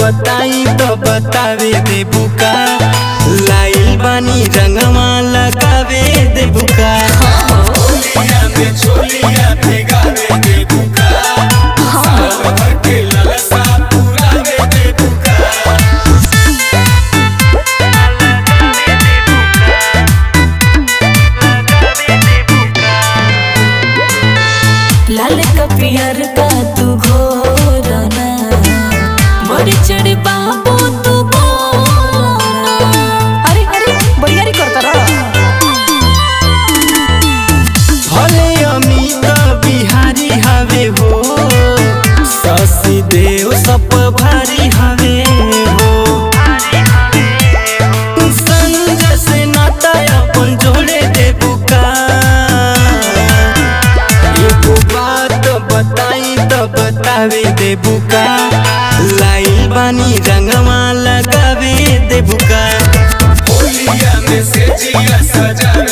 बताई तो बतावे दे बुका लाइल बानी रंगवा लगावे दे बुका होलिया में छोलिया भेगावे दे बुका साल भर के ललसा पुरावे दे बुका लाल का पियर का तू घोरना बड़ी चढ़ी बाबू तू बोलना अरे अरे बड़ियारी करता रहा भले अमित बिहारी हवे हो शशि देव सब भारी हवे हो संजय से नाता अपन जोड़े दे बुका एगो बात बताई तो बतावे दे बुका लाइल बानी रंगवा लगावे दे बुका होलिया में से जिया सजावे